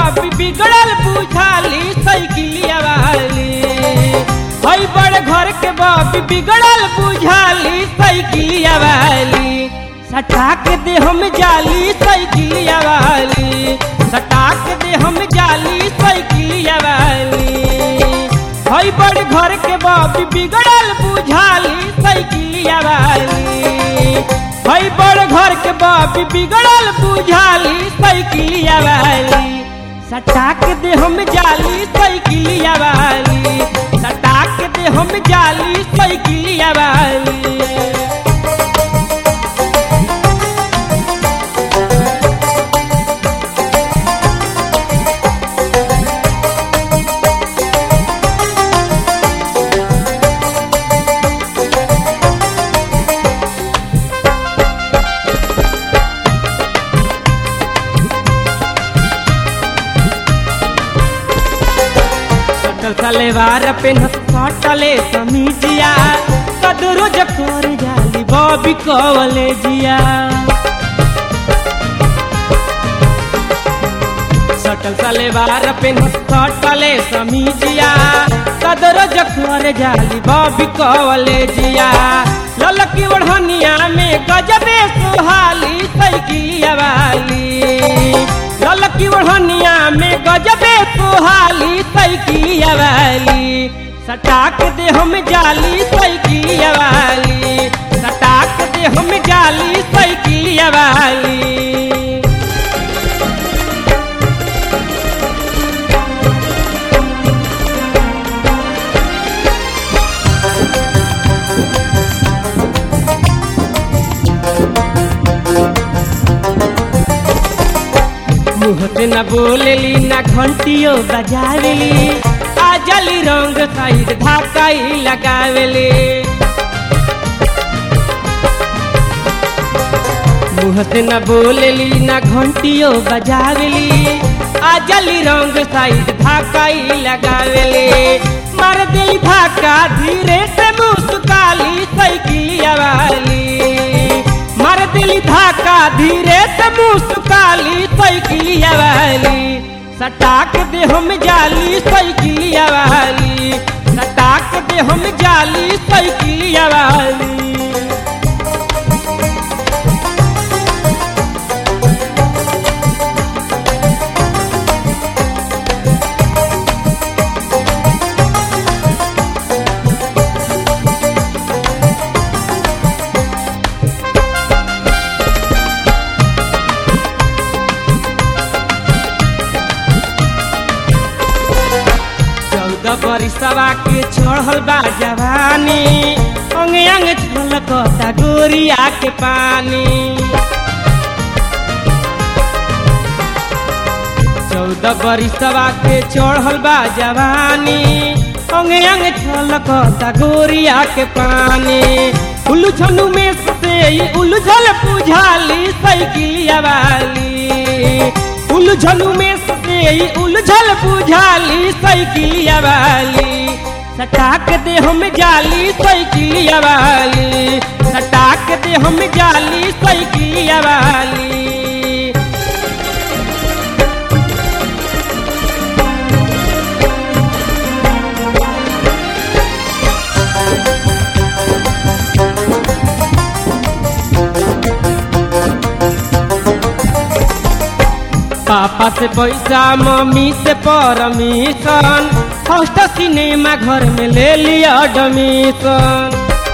बाबी बिगड़ल बुझाली साइकिलिया वाली हई बड़ घर के बाबी बिगड़ल बुझाली साइकिलिया वाली सटाक दे हम जाली साइकिलिया वाली सटाक दे हम जाली साइकिलिया वाली हई बड़ घर के बाबी बिगड़ल बुझाली साइकिलिया वाली हई बड़ घर के बाबी बिगड़ल बुझाली साइकिलिया वाली सटाक दे हम जाली साइकिलिया वाली सटाक दे हम जाली साइकिलिया वाली सटल सलेवार पेन सटले समीजिया कदरो जकर जाली बॉबी कवले जिया सटल सलेवार पेन सटले समीजिया कदरो जकर जाली बॉबी कवले जिया ललकी ओढ़निया में गजबे सुहाली साइकिलिया वाली ललकी ओढ़निया में गजबे सुहाली साइकिलिया वाली सटाक दे हम जाली साइकिलिया वाली सटाक दे हम जाली साइकिलिया वाली मुँह से न बोलेली न घंटियो बजावेली आ जली रंग साइड धाकाई लगावेली मुँह से न बोलेली न घंटियो बजावेली आ जली रंग साइड धाकाई लगावेली मार दे धाका धीरे से मुस्काली साइकिलिया वाली मार दिली धाका धीरे से मुस्काली साइकिलिया वाली सटाक दे हम जाली साइकिलिया वाली सटाक दे हम जाली साइकिलिया वाली चौदह बरिसवा के चढ़ल बा जवानी अंग अंग छलकता गोरिया के पानी चौदह बरिसवा के चढ़ल बा जवानी अंग अंग छलकता गोरिया के पानी उलझनु में से ई उलझल बुझाली साइकिलिया वाली उलझनु में से ई उलझल बुझाली साइकिलिया वाली सटाक दे हम जाली साइकिलिया वाली सटाक दे हम जाली साइकिलिया वाली पापा से पैसा मम्मी से परमिशन फर्स्ट सिनेमा घर में ले लिया एडमिशन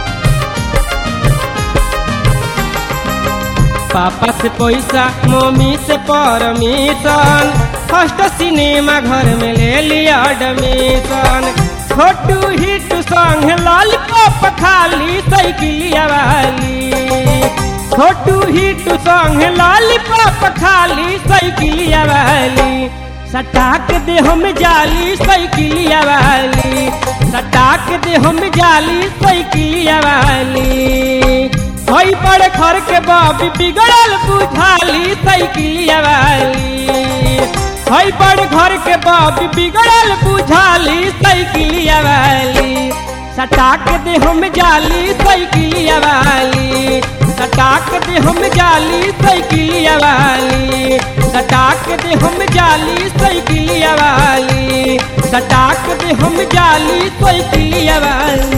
पापा से पैसा मम्मी से परमिशन फर्स्ट सिनेमा घर में ले लिया एडमिशन छोटू हिट संग लॉलीपॉप खाली साइकिलिया वाली छोटू हिट संग लॉलीपॉप खाली साइकिलिया वाली सटाक दे हम जाली साइकिलिया वाली सटाक दे हम जाली साइकिलिया वाली हई बड़े घर के बाबी बिगड़ल बुझाली साइकिलिया वाली हई बड़े घर के बाबी बिगड़ल बुझाली साइकिलिया वाली सटाक दे हम जाली साइकिलिया वाली सटाक दे हम जाली साइकिलिया वाली सटाक दे हम जाली साइकिलिया वाली सटाक दे हम जाली साइकिलिया वाली